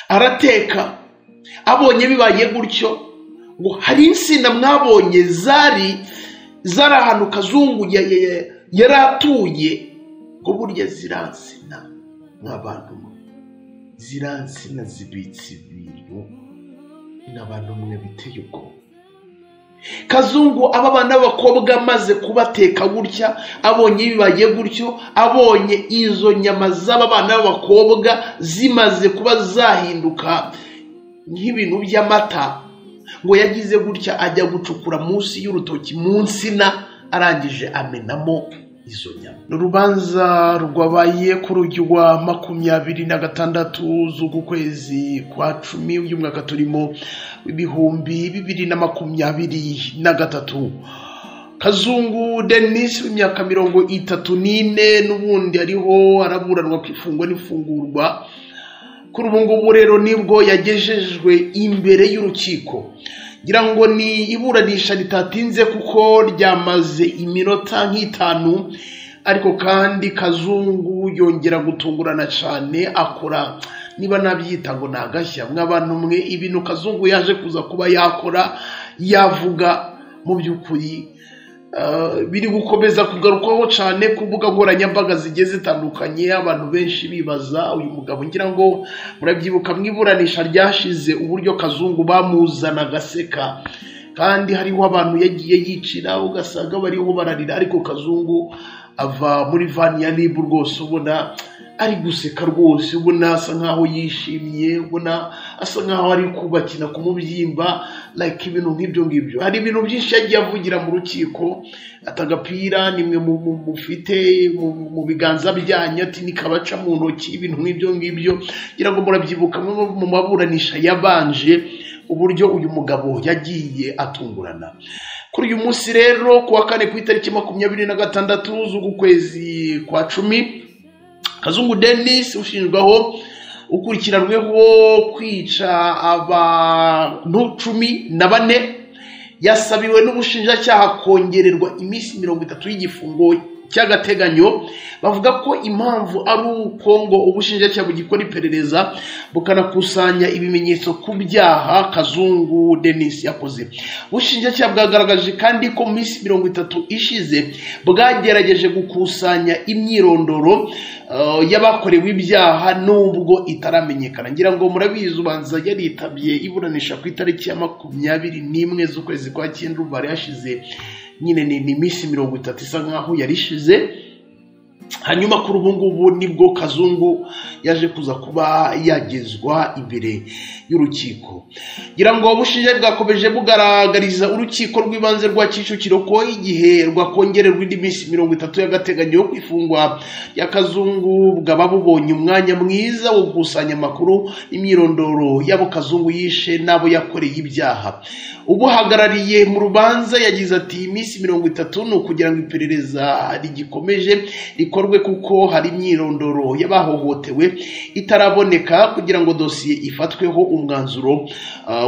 arateka abonye bibaye gutyo ngo hari insina mwabonye zari zari ahantu kazungu yari atuye ngo burya ziransina nk'abantu ziransina zibitse ibintu n'abantu mwe biteye ubwoba kazungu aba bana b'abakobwa amaze kubateka gutya abonye bibaye gutyo abonye izo nyama z'aba bana b'abakobwa zimaze kuba zahinduka nk'ibintu by'amata ngo yagize gutya ajya gucukura munsi y'urutoki mu nsina arangije amenamo izo nyama urubanza rwabaye kuri uryo rwa makumyabiri na gatandatu z'ukwezi kwa cumi y'umwaka turimo ibihumbi bibiri na makumyabiri na gatatu kazungu denise w'imyaka mirongo itatu n'ine n'ubundi ariho araburanwa ku ifungwa n'ifungurwa kuri ubu ngubu rero nibwo yagejejwe imbere y'urukiko ngira ngo ni iburanisha ritatinze kuko ryamaze iminota nk'itanu ariko kandi kazungu yongera gutungurana cyane akora niba nabyita ngo agashya mw'abantu mwe ibintu kazungu yaje kuza kuba yakora yavuga mu by'ukuri biri gukomeza kugarukwaho cyane ku mbuga nkoranyambaga zigiye zitandukanye abantu benshi bibaza uyu mugabo ngira ngo murabyibuka mw'iburanisha ryashize uburyo kazungu bamuzana agaseka kandi hariho abantu yagiye yicira ugasanga bariho bararira ariko kazungu ava muri vani ya ribu rwose ubona ari guseka rwose ubona asa nkaho yishimye ubona asa nkaho ari kubakina ku mubyimba like ibintu nk'ibyo ngibyo hari ibintu byinshi yagiye avugira mu rukiko ata agapira nimwe mufite mu biganza byanyu ati nikabaca mu ntoki ibintu nk'ibyo ngibyo ngira ngo murabyibuka mu maburanisha yabanje uburyo uyu mugabo yagiye atungurana kuri uyu munsi rero ku wa kane ku itariki makumyabiri na gatandatu z'ukwezi kwa cumi kazungu denise ushinjwaho ukurikiranweho kwica abantu cumi na bane yasabiwe n'ubushinjacyaha kongererwa iminsi mirongo itatu y'igifungo cy'agateganyo bavuga ko impamvu ari uko ngo ubushinjacyaha bugikora iperereza bukanakusanya ibimenyetso ku byaha kazungu denise yakoze ubushinjacyaha bwagaragaje kandi ko mu minsi mirongo itatu ishize bwagerageje gukusanya imyirondoro y'abakorewe ibyaha nubwo itaramenyekana ngira ngo murabizi ubanza yaritabye iburanisha ku itariki ya makumyabiri n'imwe z'ukwezi kwa cyenda bari hashize nyine ni iminsi mirongo itatu isa nkaho yarishize hanyuma kuri ubu ngubu nibwo kazungu yaje kuza kuba yagezwa imbere y'urukiko ngira ngo bushinja bwakomeje bugaragariza urukiko rw'ibanze rwa kicukiro ko igihe rwakongererwa indi minsi mirongo itatu y'agateganyo yo kwifungwa ya kazungu bwaba bubonye umwanya mwiza wo gukusanya amakuru imyirondoro y'abo kazungu yishe n'abo yakoreye ibyaha ubuhagarariye mu rubanza yagize ati iminsi mirongo itatu ni ukugira ngo iperereza rigikomeje rikorwe kuko hari imyirondoro y'abahohotewe itaraboneka kugira ngo dosiye ifatweho umwanzuro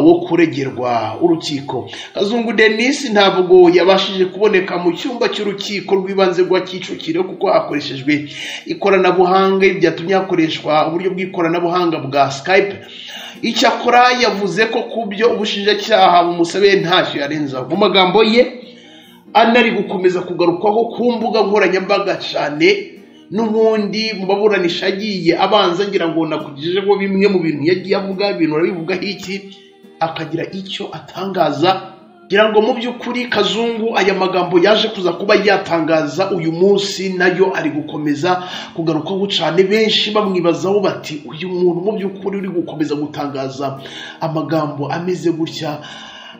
wo kuregerwa urukiko kazungu denise ntabwo yabashije kuboneka mu cyumba cy'urukiko rw'ibanze rwa kicukiro kuko hakoreshejwe ikoranabuhanga byatumye hakoreshwa uburyo bw'ikoranabuhanga bwa skype icyakora yavuze ko ku byo ubushinjacyaha bumusabe ntacyo yarenzaho mu magambo ye anari gukomeza kugarukwaho ku mbuga nkoranyambaga cyane n'ubundi mu maburanisha agiye abanza ngira ngo nakugejejeho bimwe mu bintu yagiye avuga ibintu arabivugaho iki akagira icyo atangaza ngira ngo mu by'ukuri kazungu aya magambo yaje kuza kuba yatangaza uyu munsi nayo ari gukomeza kugarukaho cyane benshi bamwibazaho bati uyu muntu mu by'ukuri uri gukomeza gutangaza amagambo ameze gutya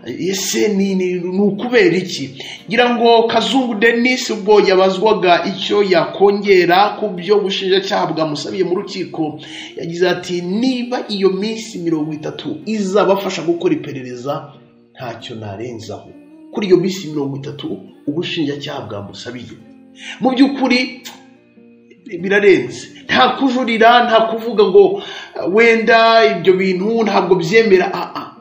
ese ni ukubera iki ngira ngo kazungu denise ubwo yabazwaga icyo yakongera ku byo ubushinjacyaha bwamusabiye mu rukiko yagize ati niba iyo minsi mirongo itatu izabafasha gukora iperereza ntacyo narenzaho kuri iyo minsi mirongo itatu ubushinjacyaha bwamusabiye mu by'ukuri birarenze nta kujurira nta kuvuga ngo wenda ibyo bintu ntabwo byemera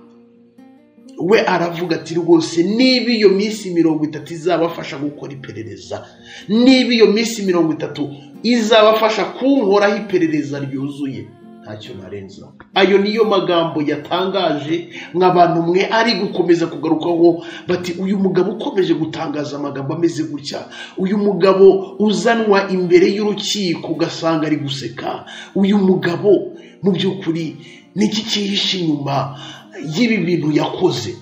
we aravuga ati rwose niba iyo minsi mirongo itatu izabafasha gukora iperereza niba iyo minsi mirongo itatu izabafasha kunkoraho iperereza ryuzuye nta ntacyo narenza ayo niyo magambo yatangaje nk'abantu mwe ari gukomeza kugarukaho bati uyu mugabo ukomeje gutangaza amagambo ameze gutya uyu mugabo uzanwa imbere y'urukiko ugasanga ari guseka uyu mugabo mu by'ukuri ni iki cyihishe inyuma y'ibi bintu yakoze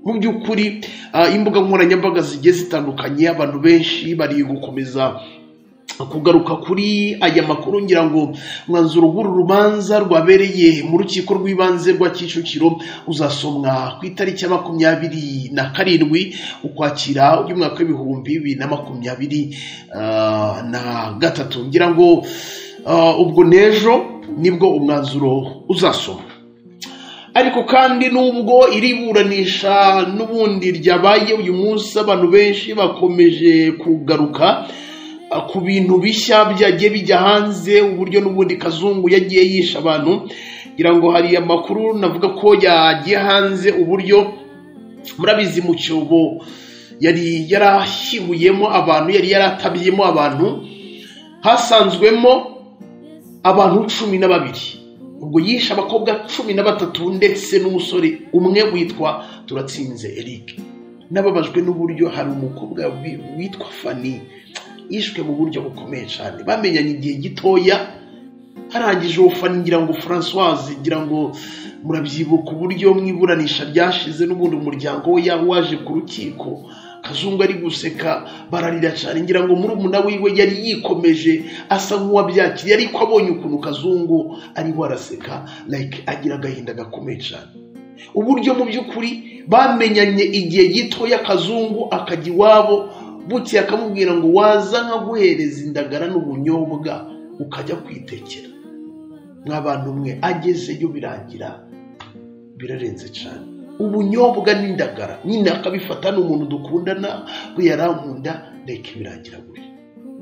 mu by'ukuri ah, imbuga nkoranyambaga zigiye zitandukanye abantu benshi bari gukomeza kugaruka kuri aya makuru ngira ngo mwanzuro w'uru rubanza rwabereye mu rukiko rw'ibanze rwa kicukiro uzasomwa ku itariki ya makumyabiri na karindwi ukwakira y'umwaka w'ibihumbi bibiri na makumyabiri ah, na gatatu ngira ngo ah, ubwo n'ejo nibwo umwanzuro uzasomwa ariko kandi nubwo iri buranisha n'ubundi ryabaye uyu munsi abantu benshi bakomeje kugaruka ah, ku bintu bishya byagiye bijya hanze uburyo n'ubundi kazungu yagiye yisha abantu ngira ngo hari amakuru navuga ko yagiye hanze uburyo murabizi mu cyobo yari yarahihuyemo abantu yari yaratabyemo abantu hasanzwemo abantu cumi na babiri ubwo yishe abakobwa cumi na batatu ndetse n'umusore umwe witwa turatsinze eric nababajwe n'uburyo hari umukobwa wi- witwa fani yishwe mu buryo bukomeye cyane bamenyanye igihe gitoya harangije uwo fani ngira ngo francoise ngira ngo murabyibuka uburyo mu iburanisha ryashize n'ubundi umuryango we yari waje ku rukiko kazungu ari guseka bararira cyane ngira ngo murumuna wiwe yari yikomeje asa nk'uwabyakiriye ariko abonye ukuntu kazungu ariho araseka like agira agahinda gakomeye cyane uburyo mu by'ukuri bamenyanye igihe gitoya kazungu akajya iwabo butse akamubwira ngo waza nkaguhereza indagara n'ubunyobwa ukajya kwitekera nk'abantu mwe agezeyo birangira birarenze cyane ubunyobwa n'indagara nyine akabifata ni umuntu dukundana we yarankunda reka birangira gutya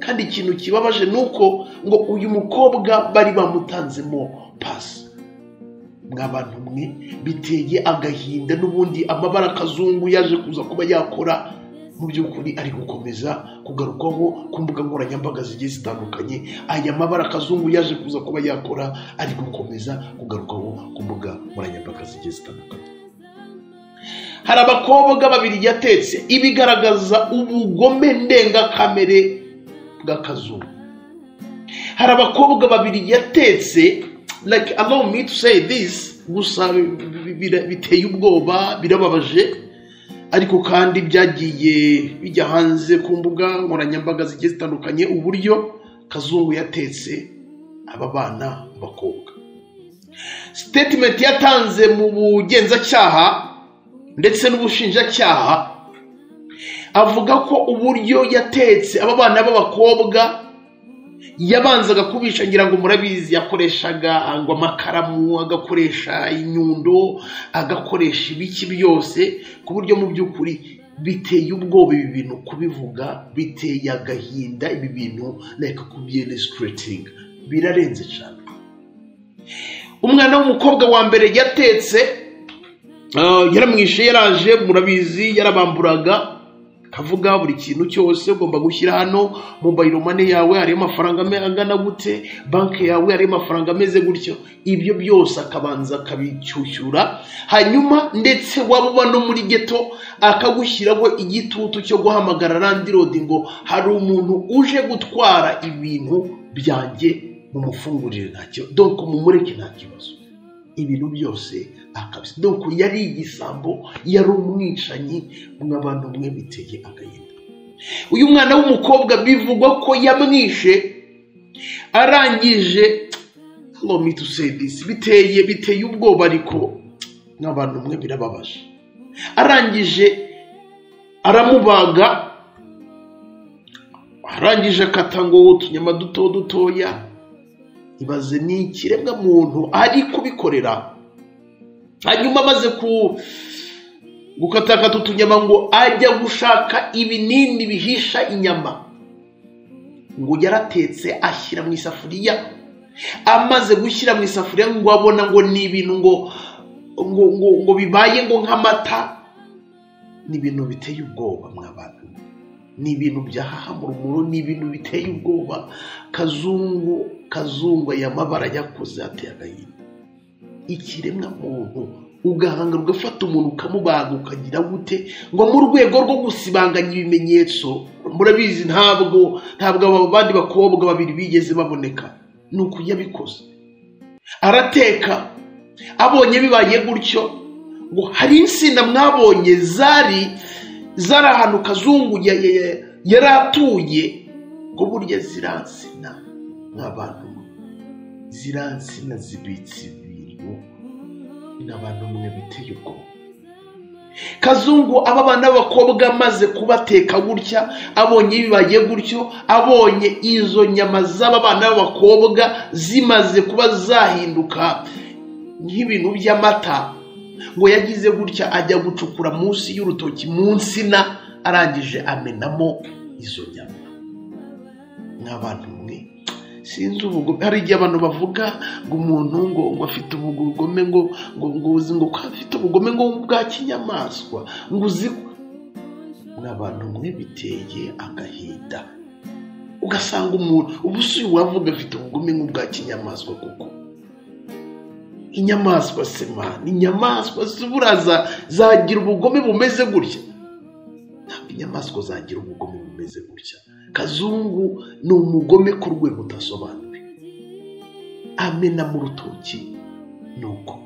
kandi ikintu kibabaje ni uko ngo uyu mukobwa bari bamutanzemo pasi mw'abantu mwe biteye agahinda n'ubundi amabara akazungu yaje kuza kuba yakora mu by'ukuri ari gukomeza kugarukwaho ku mbuga nkoranyambaga zigiye zitandukanye aya mabara akazungu yaje kuza kuba yakora ari gukomeza kugarukwaho ku mbuga nkoranyambaga zigiye zitandukanye hari abakobwa babiri yatetse ibigaragaza ubugome ndengakamere bw'akazungu hari abakobwa babiri yatetse like allow me to say this gusa bi- bi- bi- biteye ubwoba birababaje ariko kandi byagiye bijya hanze ku mbuga nkoranyambaga zigiye zitandukanye uburyo kazungu yatetse aba bana b'abakobwa statement yatanze mu bugenzacyaha ndetse n'ubushinjacyaha avuga ko uburyo yatetse aba bana b'abakobwa yabanzaga kubisha ngira ngo murabizi yakoreshaga ngo amakaramu agakoresha inyundo agakoresha ibiki byose ku buryo mu by'ukuri biteye ubwoba ibi bintu kubivuga biteye agahinda ibi bintu reka kubyelesitiratinga birarenze cyane umwana w'umukobwa wa mbere yatetse ah, yaramwishe yaraje murabizi yarabamburaga kavuga buri kintu cyose ugomba gushyira hano mobayiro mane yawe hariyo amafaranga ame- angana gute banki yawe hariyo amafaranga ameze gutyo ibyo byose akabanza akabishyushyura hanyuma ndetse waba uba no muri geto akagushyiraho igitutu cyo guhamagara randirodi ngo hari umuntu uje gutwara ibintu byanjye mumufungurire ntacyo donko mumureke nta kibazo ibintu byose akabisa dore yari igisambo yari umwicanyi mw'abantu mwe biteye agahinda uyu mwana w'umukobwa bivugwa ko yamwishe arangije allow me to say this biteye biteye ubwoba ariko nk'abantu mwe birababaje arangije aramubaga arangije akata ngo utunyama duto dutoya ibaze ni ikiremwa muntu ari kubikorera hanyuma amaze ku gukatakata utunyama ngo ajya gushaka ibinini bihisha inyama ngo yaratetse ashyira mu isafuriya amaze gushyira mu isafuriya ngo abona ngo ni ibintu ngo ngo ngo, ngo bibaye ngo nk'amata ni ibintu biteye ubwoba mw'abantu ni ibintu byahahamura umuro ni ibintu biteye ubwoba kazungu kazungu aya mabara yakoze ateye agahinda ikiremwa muntu ugahanga ugafata umuntu ukamubaga ukagira gute ngo mu rwego rwo gusibanganya ibimenyetso murabizi ntabwo ntabwo aba bandi bakobwa babiri bigeze baboneka ni ukuyabikoze arateka abonye bibaye gutyo ngo hari insina mwabonye zari zari ahantu kazungu ya- ya- ya- yari atuye ngo burya ziriya nsina nk'abantu ziriya nsina zibitse ibintu n'abantu mwe biteye ubwoba kazungu aba bana b'abakobwa amaze kubateka gutya abonye bibaye gutyo abonye izo nyama z'aba bana b'abakobwa zimaze kuba zahinduka nk'ibintu by'amata ngo yagize gutya ajya gucukura munsi y'urutoki mu nsina arangije amenamo izo nyama nk'abantu mwe sinzi ubugome hari igihe abantu bavuga ngo umuntu ngo ngo afite ubugome ngo ngo ngo uzi ngo ko afite ubugome ngo bwa kinyamaswa ngo uzi ko n'abantu mwe biteye agahinda ugasanga umuntu ubu si uwavuga afite ubugome nk'ubwa kinyamaswa kuko inyamaswa sema ni inyamaswa si buraza zagira ubugome bumeze gutya ntabwo inyamaswa zagira ubugome bumeze gutya kazungu ni umugome ku rwego udasobanuwe amena mu rutoki ni uko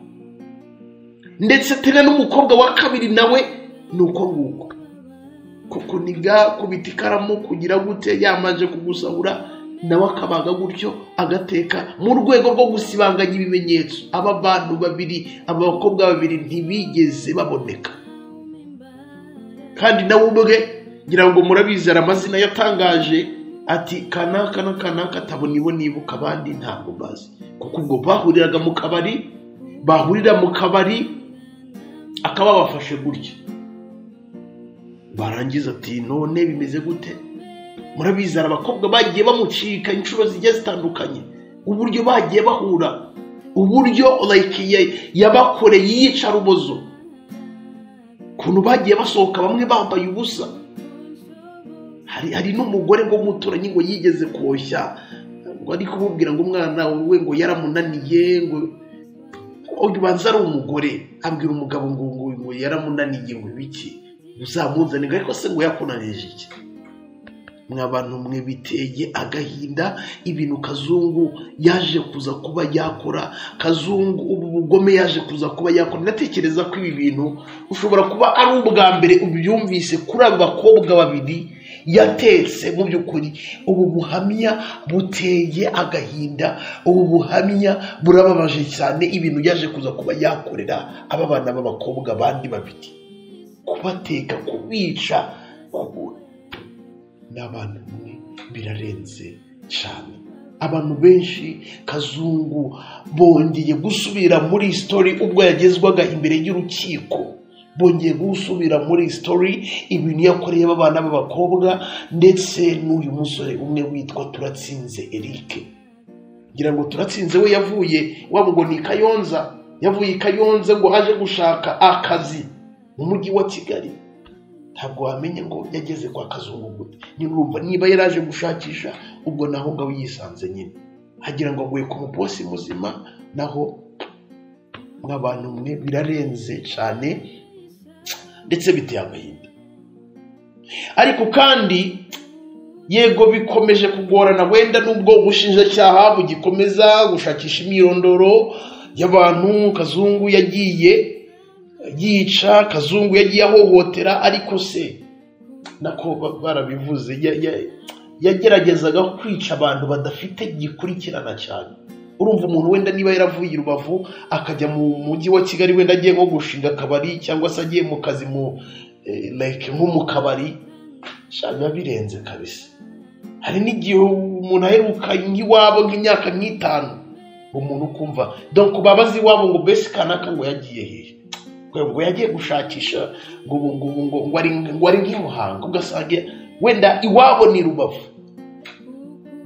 ndetse tena n'umukobwa wa kabiri nawe ni uko nguko kuko niga kubita ikaramu kugira gute yamaze kugusahura nawe akabaga gutyo agateka mu rwego rwo gusibanganya ibimenyetso aba bantu babiri aba bakobwa babiri ntibigeze baboneka kandi nawe ubwe ngira ngo murabizi hari amazina yatangaje ati kanaka na kanaka tabo nibo nibuka abandi ntabwo bazi kuko ubwo bahuriraga mu kabari bahurira mu kabari akaba bafashe gutya barangiza ati none bimeze gute murabizi hari abakobwa bagiye bamucika inshuro zigiye zitandukanye uburyo bagiye bahura uburyo like ya- yabakoreye iyicarubozo ukuntu bagiye basohoka bamwe bambaye ubusa hari hari n'umugore ngo muturanyi ngo yigeze koshya ngo ari kumubwira ngo umwana we ngo yaramunaniye ngo ubanza ari umugore abwira umugabo ngo ngo ngo yaramunaniye ngo ibiki uzamuzane ngo ariko se ngo yakunanije iki mwa bantu mwe biteye agahinda ibintu kazungu yaje kuza kuba yakora kazungu ubu bugome yaje kuza kuba yakora ndatekereza ko ibi bintu ushobora kuba ari ubwa mbere ubyumvise kuri abo bakobwa babiri yatetse mu by'ukuri ubu buhamya buteye agahinda ubu buhamya burababaje cyane ibintu yaje kuza kuba yakorera aba bana b'abakobwa bandi babiri kubateka kubica kubura n'abantu bamwe birarenze cyane abantu benshi kazungu bongeye gusubira muri sitori ubwo yagezwaga imbere y'urukiko bongeye gusubira muri sitori ibintu yakoreye abana b'abakobwa ndetse n'uyu musore umwe witwa turatsinze erike ngira ngo turatsinze we yavuye waba ngo ni kayonza yavuye i kayonza ngo aje gushaka akazi mu mujyi wa kigali ntabwo wamenya ngo yageze kwa kazungu gute nyine urumva niba yari aje gushakisha ubwo naho ngaho yisanze nyine hagira ngo aguye ku mupolisi muzima naho nk'abantu mwe birarenze cyane ndetse biteye agahinda ariko kandi yego bikomeje kugorana wenda n'ubwo ubushinjacyaha bugikomeza gushakisha imyirondoro y'abantu kazungu yagiye yica kazungu yagiye ahohotera ariko se nako ba- barabivuze ya- ya- yageragezaga kwica abantu badafite gikurikirana cyane urumva umuntu wenda niba yaravuye i rubavu akajya mu mujyi wa kigali wenda agiye nko gushinga akabari cyangwa se agiye mu kazi mu eh, like nko mu kabari sha biba birenze kabisa hari n'igihe umuntu aheruka nk'iwabo nk'imyaka nk'itanu umuntu ukumva donc babazi iwabo ngo mbese kanaka ngo yagiye hehe ngo ngo yagiye gushakisha ngo ubu ngubu ngo ngo ari ngo ari nk'i Muhanga ugasanga wenda iwabo ni rubavu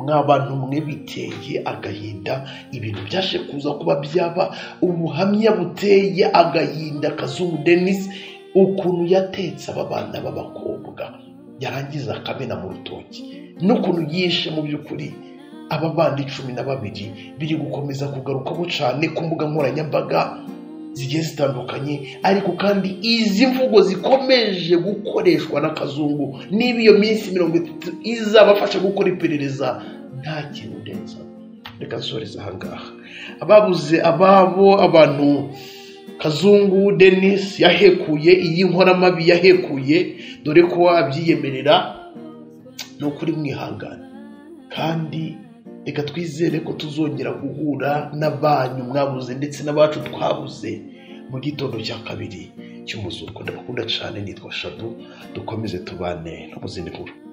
mw'abantu mwe biteye agahinda ibintu byaje kuza kuba byaba ubuhamya buteye agahinda kazungu denise ukuntu yatetse aba bana b'abakobwa yarangiza akamena mu rutoki n'ukuntu yishe mu by'ukuri ababandi cumi na babiri biri gukomeza kugarukaho cyane ku mbuga nkoranyambaga zigiye zitandukanye ariko kandi izi mvugo zikomeje gukoreshwa na kazungu niba iyo minsi mirongo itatu izabafasha gukora iperereza nta kintu neza reka nsoreze ahangaha ababuze ababo abantu kazungu denise yahekuye iyi nkoramabi yahekuye dore ko abyiyemerera ni ukuri mwihangane kandi reka twizere ko tuzongera guhura n'abanyu mwabuze ndetse n'abacu twabuze mu gitondo cya kabiri cy'umuzuko ndabakunda cyane nitwa shadu dukomeze tubane no mu zindi nkuru